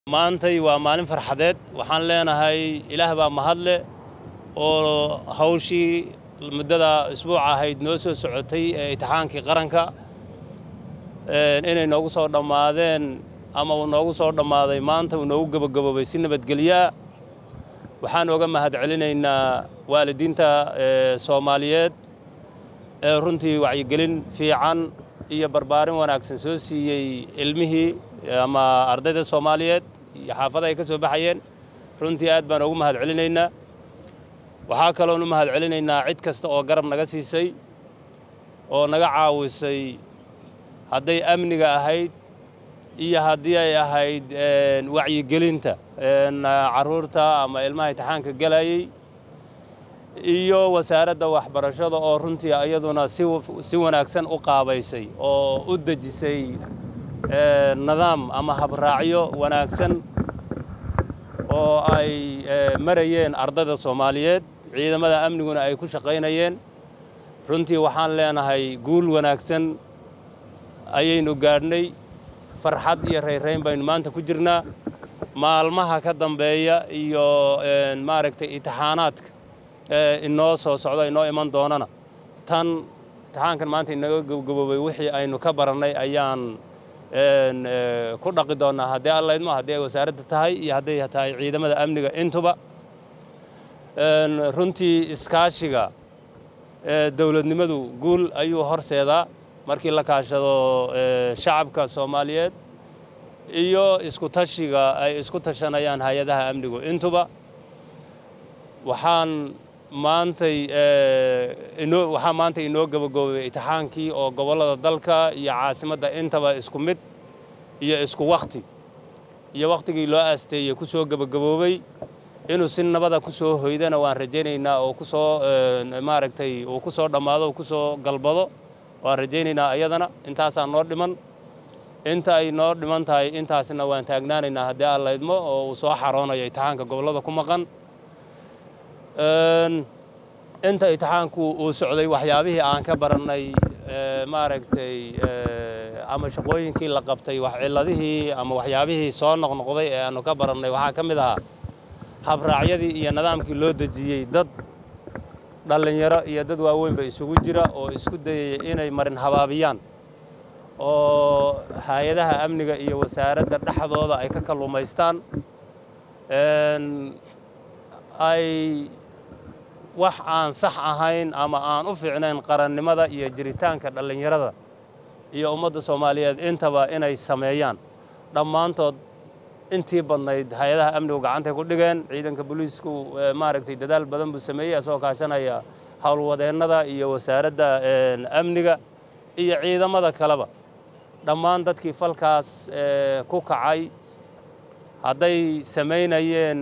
maantay waa maalin farxadeed waxaan leenahay ilaah baa mahadle oo hawshii muddada isbuuca ahayd noo soo socotay ee imtixaankii qaranka inay noogu soo dhammaadeen ama uu noogu soo dhammaaday maanta uu noogu gebagaboobay si nabadgelyaa waxaan oga mahad celinaynaa waalidiinta soomaaliyeed ee runtii wacyigelin fiican iyo barbaarin wanaagsan soo siiyey ilmihii ama ardayda soomaaliyeed iyo xaafada ay ka soo baxayeen runtii aad baan ugu mahad celinaynaa waxaa kaloon u mahad celinaynaa cid kasta oo garab naga siisay oo naga caawisay hadday amniga ahayd iyo haddii ay ahayd wacyigelinta carruurta ama ilmaha imtixaanka gelayey iyo wasaaradda waxbarashada oo runtii iyaduna si wanaagsan u qaabaysay oo u dejisay nidaam ama habraacyo wanaagsan oo ay marayeen ardayda soomaaliyeed ciidamada amniguna ay ku shaqaynayeen runtii waxaan leenahay guul wanaagsan ayaynu gaadhnay farxad iyo rayrayn baynu maanta ku jirnaa maalmaha ka dambeeya iyo maaragtay imtixaanaadka inoo soo socda inoo iman doonana tan imtixaankan maanta inaga gabgaboobay wixii aynu ka barannay ayaan ku dhaqi doonnaa haddii alla idmo haddii ay wasaaradda tahay iyo hadday tahay ciidamada amniga intuba runtii iskaashiga dowladnimadu guul ayuu horseedaa markii la kaashado shacabka soomaaliyeed iyo isku tashiga ay isku tashanayaan hay-adaha amnigu intuba waxaan maantay inoo waxaa maanta inoo gabagaboobay imtixaankii oo gobollada dalka iyo caasimadda intaba isku mid iyo isku wakhti iyo wakhtigii loo aasteeyey ku soo gebagaboobay inuu si nabada ku soo hoydana waan rajaynaynaa oo ku soo maaragtay uu ku soo dhammaado uu ku soo galbado waan rajaynaynaa iyadana intaasaa noo dhiman inta ay noo dhiman tahay intaasna waan taagnaanaynaa haddii alla idmo oo uu soo xaroonayo imtixaanka gobollada ku maqan inta imtixaanku uu socday waxyaabihii aan ka barannay maaragtay ama shaqooyinkii la qabtay cilladihii ama waxyaabihii soo noqnoqday ee aanu ka barannay waxaa ka mid ahaa habraacyadii iyo nidaamkii loo dejiyey dad dhallinyaro iyo dad waaweynba isugu jira oo isku dayaya inay marin habaabiyaan oo hay-adaha amniga iyo wasaaradda dhexdooda ay ka kalluumaystaan ay wax aan sax ahayn ama aan u fiicnayn qarannimada iyo jiritaanka dhallinyarada iyo ummadda soomaaliyeed intaba inay sameeyaan dhammaantood intii badnayd hay-adaha amnigu gacantay ku dhigeen ciidanka booliisku maaragtay dadaal badan buu sameeyey asagoo kaashanaya howlwadeennada iyo wasaaradda amniga iyo ciidamada kaleba dhammaan dadkii falkaas ku kacay hadday samaynayeen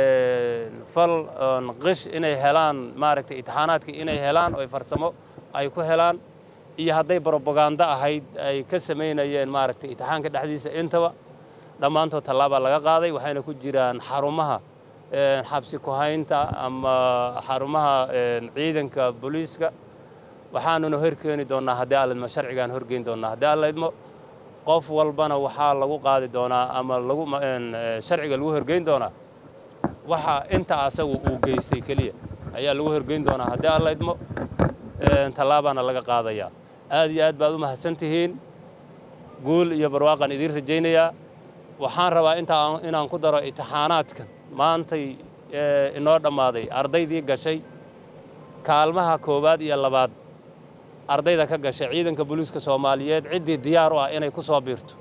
fal qish inay helaan maaragtay imtixaanaadkii inay helaan oo farsamo ay ku helaan iyo hadday brobagando ahayd ay ka samaynayeen maaragtay imtixaanka dhexdiisa intaba dhammaantood tallaabaa laga qaaday waxayna ku jiraan xarumaha xabsi ku-haynta ama xarumaha ciidanka booliiska waxaanuna horkeeni doonnaa haddii alidmo sharcigaan horgeyn doonnaa haddii allaidmo qof walbana waxaa lagu qaadi doonaa ama lagu sharciga lagu horgeyn doonaa waxa inta asagu uu geystay keliya ayaa lagu horgeyn doonaa haddii alla idmo tallaabaana laga qaadayaa aad iyo aad baad u mahadsan tihiin guul iyo barwaaqaan idiin rajaynayaa waxaan rabaa intaa inaan ku daro imtixaanaadkan maantay inoo dhammaaday ardaydii gashay kaalmaha koowaad iyo labaad ardayda ka gashay ciidanka booliiska soomaaliyeed ciddii diyaar u ah inay ku soo biirto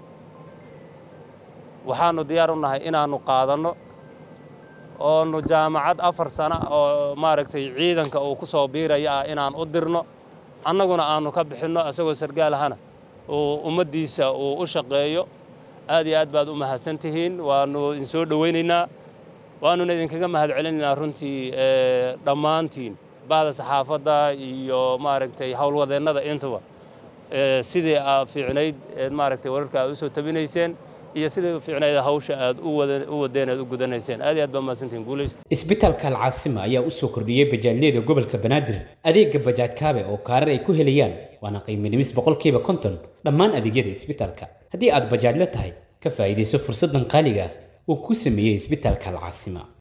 waxaannu diyaar u nahay inaannu qaadanno oonu jaamacad afar sano oo maaragtay ciidanka uu ku soo biiraya ah inaan u dirno annaguna aannu ka bixinno isagoo sargaal ahana uu ummaddiisa uu u shaqeeyo aad iyo aad baad u mahadsan tihiin waannu idinsoo dhowaynaynaa waannuna idinkaga mahad celinaynaa runtii dhammaantiin bahda saxaafadda iyo maaragtay howlwadeennada intuba sidii aa fiicnayd eed maaragtay wararka aad u soo tabinayseen iyo sidii fiicnayd hawsha aad u wadeen aad u gudanayseen aad iyo aad baa mahadsantihin guulaysta isbitaalka alcaasima ayaa u soo kordhiyey bajaajyada gobolka banaadir adeega bajaaj kaabe oo kaarar ay ku helayaan waana qiimo dhimis boqolkiiba konton dhammaan adeegyada isbitaalka haddii aad bajaajla tahay ka faa'iidayso fursaddan qaaliga ah uu ku sameeyey isbitaalka alcaasima